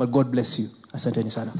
but God bless you. Asanteni sana.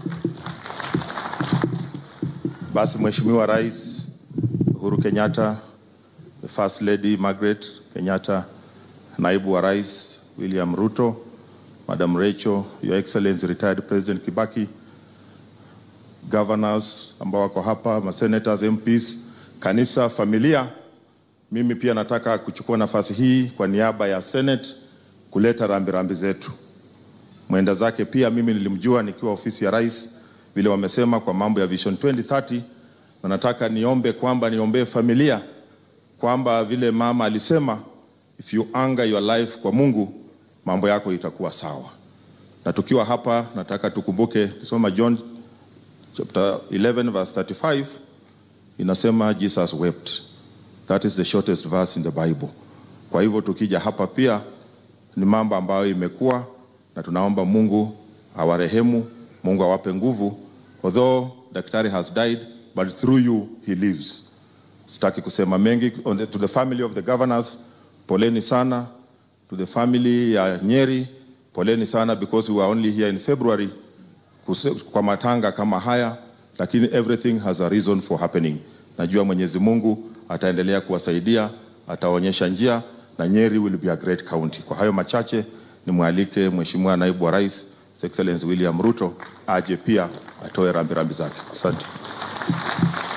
Basi Mheshimiwa Rais Uhuru Kenyatta, the First Lady Margaret Kenyatta, Naibu wa Rais William Ruto, Madam Rachel, Your Excellency retired President Kibaki, governors ambao wako hapa, ma senators, MPs, kanisa, familia, mimi pia nataka kuchukua nafasi hii kwa niaba ya Senate kuleta rambirambi zetu. Mwenda zake pia mimi nilimjua nikiwa ofisi ya rais, vile wamesema kwa mambo ya Vision 2030, na nataka niombe kwamba niombee familia kwamba vile mama alisema, if you anger your life kwa Mungu, mambo yako itakuwa sawa. Na tukiwa hapa, nataka tukumbuke kisoma John chapter 11 verse 35 inasema Jesus wept. That is the shortest verse in the Bible. Kwa hivyo tukija hapa pia ni mambo ambayo imekuwa na tunaomba Mungu awarehemu, Mungu awape nguvu. Although daktari has died but through you he lives. Sitaki kusema mengi on the, to the family of the governors, poleni sana. To the family ya Nyeri, poleni sana because we were only here in February kuse, kwa matanga kama haya, lakini everything has a reason for happening. Najua Mwenyezi Mungu ataendelea kuwasaidia, ataonyesha njia na Nyeri will be a great county. Kwa hayo machache nimwalike Mheshimiwa Naibu wa Rais His Excellency William Ruto aje pia atoe rambirambi zake. Asante.